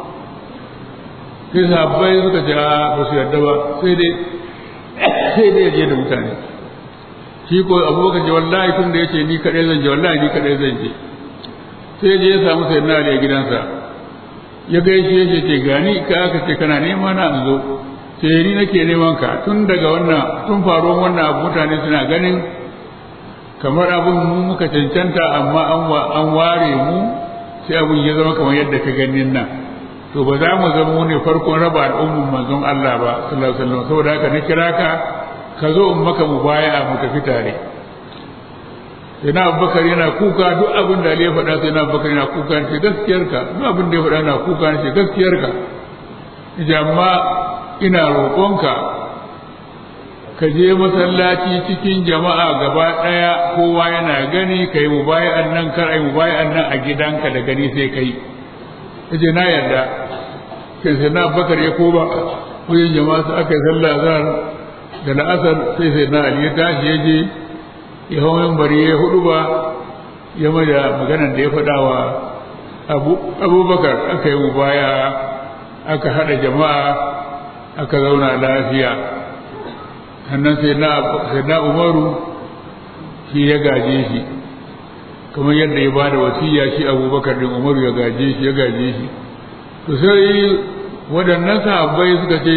sai sabbai suka ce a ba su yarda ba sai dai sai dai ya je da mutane shi ko abubakar ce wallahi tun da ya ce ni kadai zan je wallahi ni kadai zan je sai je ya samu sai na ali a gidansa ya gaishe shi ce gani ka aka ce kana nema na in zo sai ni nake neman ka tun daga wannan tun faruwar wannan abu mutane suna ganin kamar abun mu muka cancanta amma an ware mu sai abun ya zama kamar yadda ka ganin nan to ba za mu zama mu ne farkon raba al'ummar manzon Allah ba sallallahu alaihi wasallam saboda haka na kira ka ka zo in maka mubaya'a mu tafi tare sai na abubakar yana kuka duk abin da ya faɗa sai na abubakar yana kuka ce gaskiyarka duk abin da ya faɗa na kuka ce gaskiyarka amma ina roƙonka ka je masallaci cikin jama'a gaba ɗaya kowa yana gani ka yi mubayi'an nan kar ai mubayi'an nan a gidanka da gani sai kai yace na yarda kai sai na bakar ya koma wajen jama'a su aka yi sallah zahar da la'asar sai sai na ali ya tashi ya je ya hau bari ya hudu ba ya mai da maganar da ya faɗa wa abubakar aka yi mubaya aka haɗa jama'a aka zauna lafiya sannan sai na umaru shi ya gaje shi kamar yadda ya bada wasiya shi abubakar din umaru ya gaje shi ya gaje shi to sai waɗannan sahabbai suka ce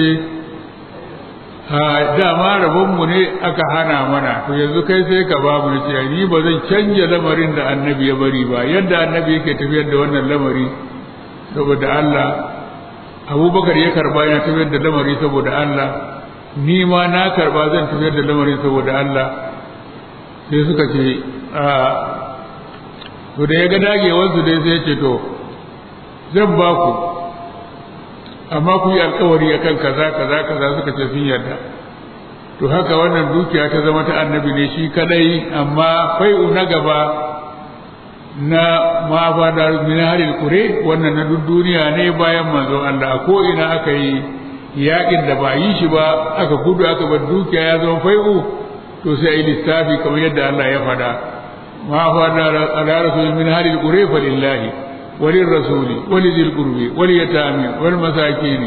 dama rabonmu ne aka hana mana to yanzu kai sai ka ba mu ce ni ba zan canja lamarin da annabi ya bari ba yadda annabi yake tafiyar da wannan lamari saboda Allah abubakar ya karba yana tafiyar da lamari saboda Allah ni ma na karba zan tafiyar da lamarin saboda Allah sai suka ce a to da ya ga dagewarsu dai sai ce to zan ba ku amma ku yi alkawari akan kaza kaza kaza suka ce sun yarda to haka wannan dukiya ta zama ta annabi ne shi kadai amma fai'u na gaba na ma ba da min haril kure wannan na duk duniya ne bayan manzo Allah ko ina aka yi yakin da ba yi shi ba aka gudu aka bar dukiya ya zama fai'u to sai yi lissafi kamar yadda Allah ya faɗa ma fa da ala rasul min haril kure fa lillahi walil rasuli walidil qurbi wal yatami wal masakin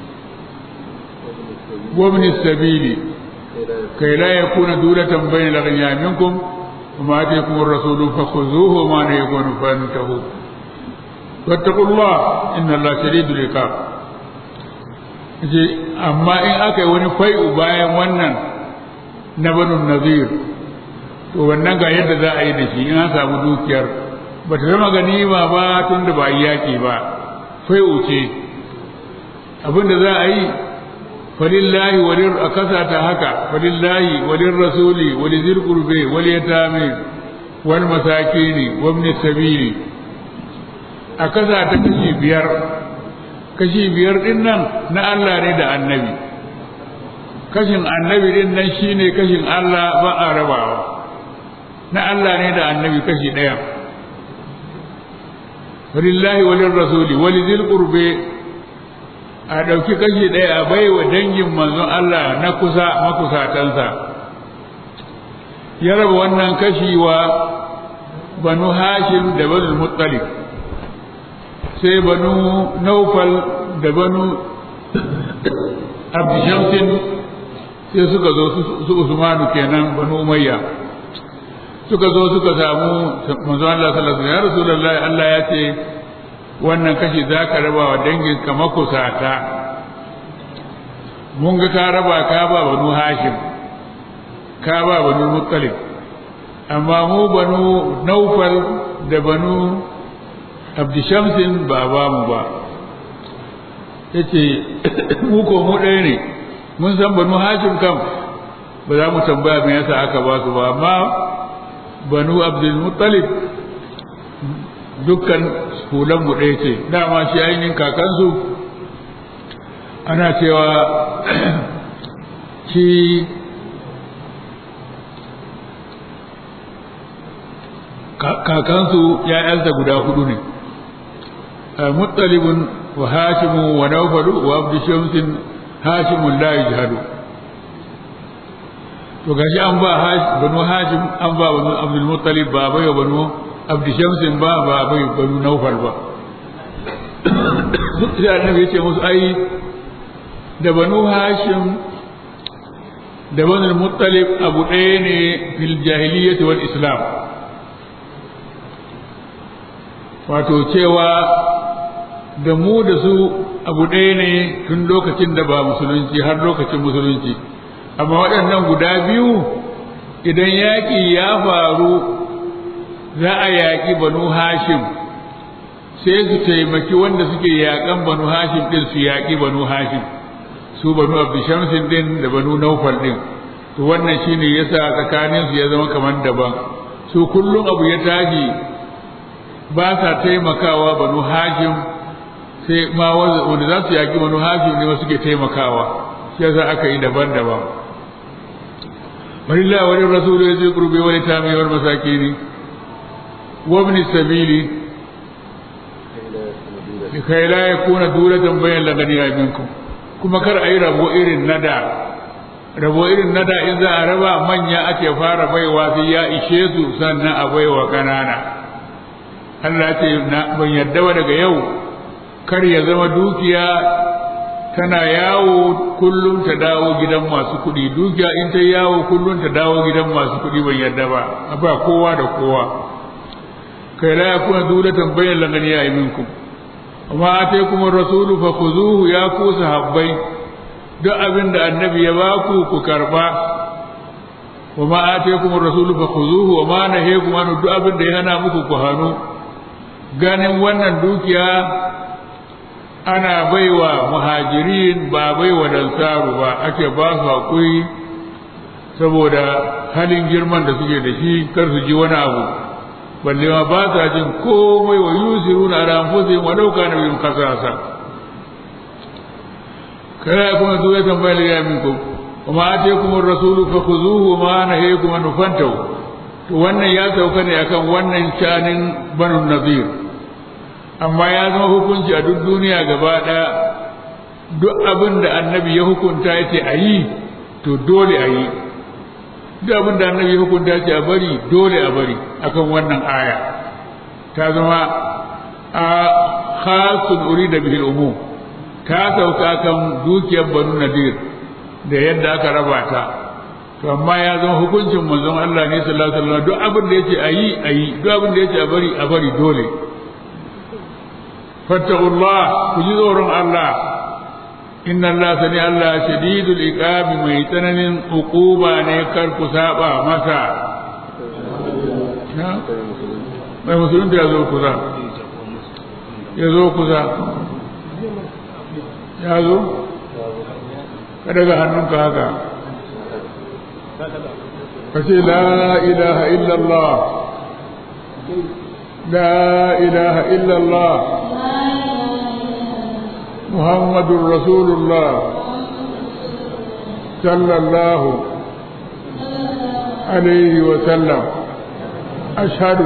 wa min sabili kai la yakuna dulatan bayna al-ghaniya minkum وما آتيكم الرسول فخذوه وما نهيكم فانتهوا واتقوا الله إن الله شديد العقاب amma in aka yi wani fai'u bayan wannan na banu nazir to wannan ga yadda za a yi da shi in an samu dukiyar ba ta zama ganima ba tun da ba yi yaƙi ba fai'u ce abinda za a yi falillahi walin a kasa ta haka falillahi walin rasuli wali zil qurbe wal yatami wal masakini wa ibn sabili a kasa ta kashi biyar kashi biyar din nan na Allah ne da annabi kashin annabi din nan shine kashin Allah ba a rabawa na Allah ne da annabi kashi ɗaya falillahi walin rasuli wali zil qurbe a ɗauki kashi ɗaya a bai wa dangin manzon Allah na kusa makusatansa ya raba wannan kashi wa banu hashim da banu muttalib sai banu naufal da banu abdishamsin sai suka zo su usmanu kenan banu umayya suka zo suka samu manzon Allah sallallahu alaihi wasallam ya rasulullahi Allah ya ce wannan kashi za ka raba wa danginka makusata mun ga ka raba ka ba banu hashim ka ba banu muttalib amma mu banu naufal da banu abdishamsin ba ba mu ba ya ce mu ko mu ɗaya ne mun san banu hashim kam ba za mu tambaya me yasa aka ba su ba amma banu abdul muttalib dukkan hulanmu ɗaya ce dama shi ainihin kakansu ana cewa shi kakansu ‘ya'yansa guda hudu ne muttalibun wa hashimu wa naufalu wa abdu shamsin hashimun la yajhadu to gashi an ba banu hashim an ba banu abdul muttalib ba bai banu abdu shamsin ba ba bai banu naufal ba sai annabi ya ce musu ai da banu hashim da banu muttalib abu ɗaya ne fil jahiliyyati wal islam wato cewa da mu da su abu ɗaya ne tun lokacin da ba musulunci har lokacin musulunci amma waɗannan guda biyu idan yaƙi ya faru za a yaƙi banu hashim sai su taimaki wanda suke yaƙan banu hashim ɗin su yaƙi banu hashim su banu abdushamsin ɗin da banu naufal ɗin to wannan shine yasa tsakanin su ya zama kamar daban su kullum abu ya tashi ba sa taimakawa banu hashim sai ma wanda za su yaƙi banu hashim ne wasu ke taimakawa shi yasa aka yi daban-daban walillah wa lir rasul yazi qurbi wa litami wal masakin wa ibn sabili likai la yakuna dulatan bayan laganiya minkum kuma kar a yi rabo irin nada rabo irin nada in za a raba manya ake fara baiwa sai ya ishe su sannan a baiwa ƙanana Allah ce ban yadda ba daga yau kar ya zama dukiya tana yawo kullum ta dawo gidan masu kuɗi dukiya in ta yawo kullum ta dawo gidan masu kuɗi ban yadda ba ba kowa da kowa kai la yakuna dulatan bayan laganiya minkum amma ataykum ar-rasulu fakhuzuhu ya ku sahabbai duk abin da annabi ya baku ku karba wa ma ataykum ar-rasulu fakhuzuhu wa ma nahayakum an duk abin da ya hana muku ku hanu ganin wannan dukiya ana baiwa muhajirin ba baiwa dansaru ba ake ba su hakuri saboda halin girman da suke da shi kar su ji wani abu balle ma ba sa jin komai wa yusiruna ala anfusihim wa law kana bihim khasasa kana kuma zuwa tambayar ya minku kuma ataykum ar-rasulu fakhuzuhu wa ma nahayakum an fantahu to wannan ya sauka ne akan wannan shanin banu nazir amma ya zama hukunci a duk duniya gaba ɗaya duk abin da annabi ya hukunta ya ce a yi to dole a yi duk abin da annabi ya hukunta ya ce a bari dole a bari akan wannan aya ta zama a khasun uri da bihil umum ta sauka kan dukiyar banu nadir da yadda aka raba ta to amma ya zama hukuncin manzon Allah ne sallallahu alaihi wasallam duk abin da yace a yi a yi duk abin da yace a bari a bari dole fattaqullah ku ji tsoron Allah inna Allah sani Allah shadidul iqabi mai tsananin uquba ne kar ku saba masa mai musulun da ya zo kusa ya zo kusa ya zo ka daga hannunka haka ka ce la ilaha illallah la ilaha illallah محمد رسول الله صلى الله عليه وسلم أشهد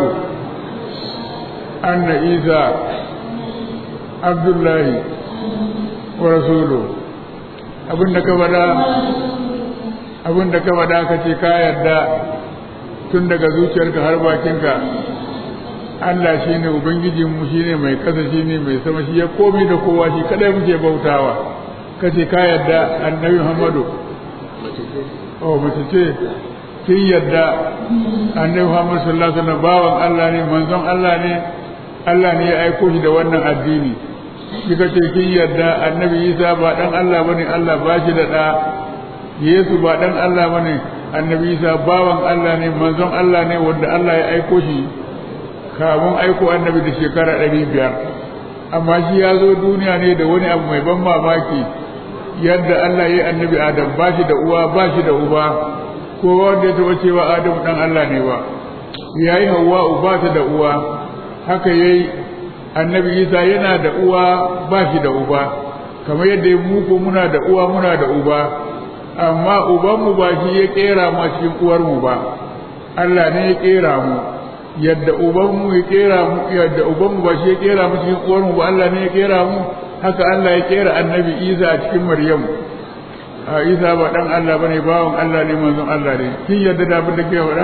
أن عيسى عبد الله ورسوله abin da ka faɗa abin da ka faɗa ka ce ka yarda tun daga zuciyarka har bakinka Allah shi ne Ubangijinmu shi ne mai kasa shi ne mai sama shi ya komi da kowa shi kadai muke bautawa kace ka yadda annabi Muhammadu oh mace ce kin yadda annabi Muhammadu sallallahu alaihi wasallam bawan Allah ne manzon Allah ne Allah ne ya aiko shi da wannan addini kika ce kin yadda annabi Isa ba dan Allah bane Allah ba shi da da Yesu ba dan Allah bane annabi Isa bawan Allah ne manzon Allah ne wanda Allah ya aiko shi kamun aiko annabi da shekara ɗari biyar amma shi ya zo duniya ne da wani abu mai ban mamaki yadda Allah ya yi annabi Adam ba shi da uwa ba shi da uba ko wanda ya taɓa cewa Adam ɗan Allah ne ba ya yi Hawwa ba ta da uwa haka ya yi annabi Isa yana da uwa ba shi da uba kamar yadda mu ko muna da uwa muna da uba amma ubanmu ba shi ya ƙera mu a cikin uwarmu ba Allah ne ya ƙera mu yadda ubanmu ya kera mu yadda ubanmu ba shi ya kera mu cikin uwarmu ba Allah ne ya kera mu haka Allah ya kera annabi Isa a cikin Maryam a Isa ba dan Allah bane bawon Allah ne manzon Allah ne kin yadda da abin da ke faɗa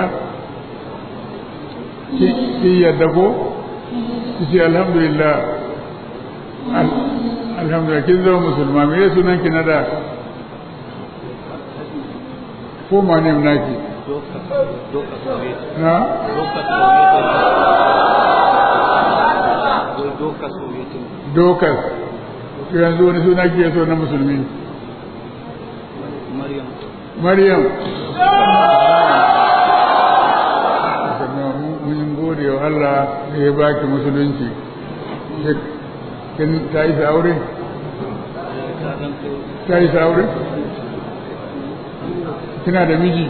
kin yadda ko kici alhamdulillah alhamdulillah kin zama musulma me sunan ki na da ko ma ne naki na dokas yanzu wani suna ke so na musulmi maryam mun gode wa Allah da ya baki musulunci kin ta yi aure ta yi aure kina da miji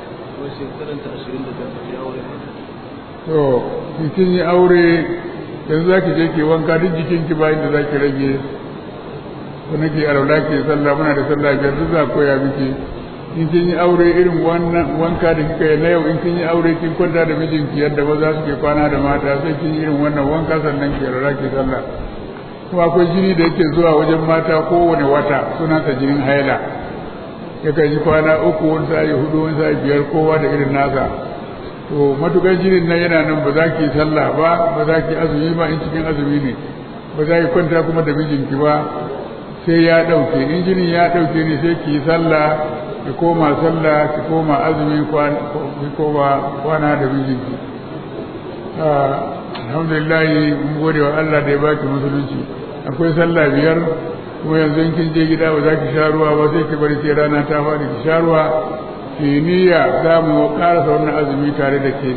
to kin yi aure yanzu za ki je ki wanka duk jikinki bayan da za ki rage ko nake alaula ke sallah muna da sallah biyar duk za koya miki in kin yi aure irin wannan wanka da kika yi na yau in kin yi aure kin kwanta da mijinki yadda ba za su ke kwana da mata sai kin yi irin wannan wanka sannan ki alaula ke sallah kuma akwai jini da yake zuwa wajen mata kowane wata suna ta jinin haila yakan yi kwana uku wani sa'i hudu wani sa'i biyar kowa da irin nasa to matukar jinin nan yana nan ba za ki sallah ba ba za ki azumi ba in cikin azumi ne ba za ki kwanta kuma da mijinki ba sai ya ɗauke in jinin ya ɗauke ne sai ki sallah ki koma sallah ki koma azumi ki koma kwana da mijinki alhamdulillah mun gode wa Allah da ya baki musulunci akwai sallah biyar kuma yanzu in kin je gida ba za ki sha ruwa ba sai ki bari sai rana ta faɗi ki sha ruwa kimiyya za mu karasa wannan azumi tare da ke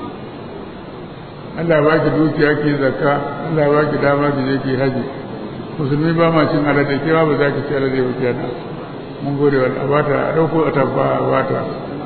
Allah ba ki dukiya ki zakka Allah ba ki dama ki je ki haji musulmi ba ma cin alade kewa ba za ki ci alade ba kenan mun gode wa Allah bata a dauko a tabba a bata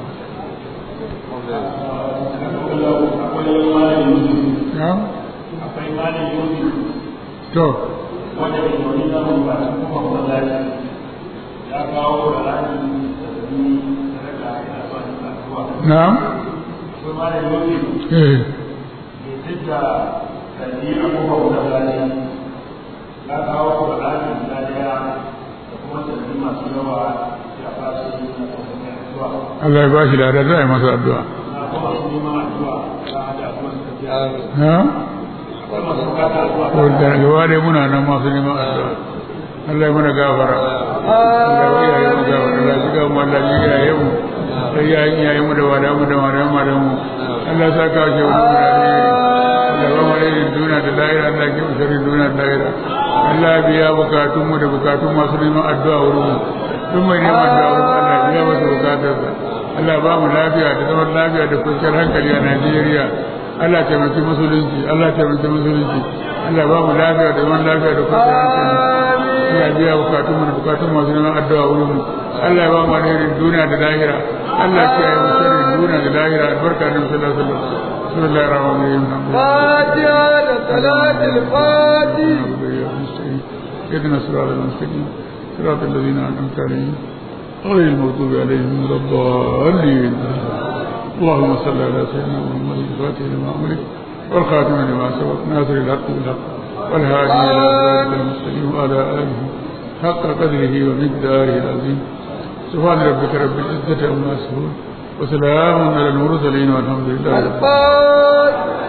akwai malin yusuf to wanda ke wani zama ba ta kuma masallaci ya kawo da rani da zuni da raka yana son kasuwa na'am akwai malin yusuf eh mai tijja kalli a kuma masallaci ya kawo da rani da daya da kuma sabbi masu yawa ya fasu na kusurkan addu'a Allah ya bashi da za a yi masa addu'a na kuma su neman addu'a ta hada kuma suka ce ha akwai masu bukata addu'a ko da gaba dai muna nan masu neman addu'a Allah ya mana gafara Allah ya yi mu gafara Allah ya ga mu Allah ya yi mu sai ya yi yayi mu da wada mu da wada mu da mu Allah sa ka ce wani da ne Allah ba mu da duniya da lahira Allah ke usari duniya da lahira Allah ya biya bukatun mu da bukatun masu neman addu'a wurin mu duk mai neman addu'a wurin Allah ya biya masa bukatarsa Allah ba mu lafiya da zaman lafiya da kwanciyar hankali a Najeriya Allah taimaki musulunci Allah taimaki musulunci Allah ba mu lafiya da zaman lafiya da kwanciyar hankali Allah biya bukatun mu da bukatun masu neman addu'a wurin mu Allah ya ba mu alherin duniya da lahira Allah ya kiyaye mu sharrin duniya da lahira albarka da sallallahu alaihi wasallam bismillahir rahmanir rahim فاتحة صلاة الفاتح اهدنا الصراط المستقيم صراط الذين انعمت عليهم غير المغضوب عليهم ولا الضالين اللهم صل على سيدنا محمد الفاتح لما أمرك والخاتم لما سبق ناصر الحق بالحق والهادي إلى صراط المستقيم وعلى آله حق قدره ومقداره العظيم سبحان ربك رب العزة عما يصفون وسلام على المرسلين والحمد لله رب العالمين الفاتح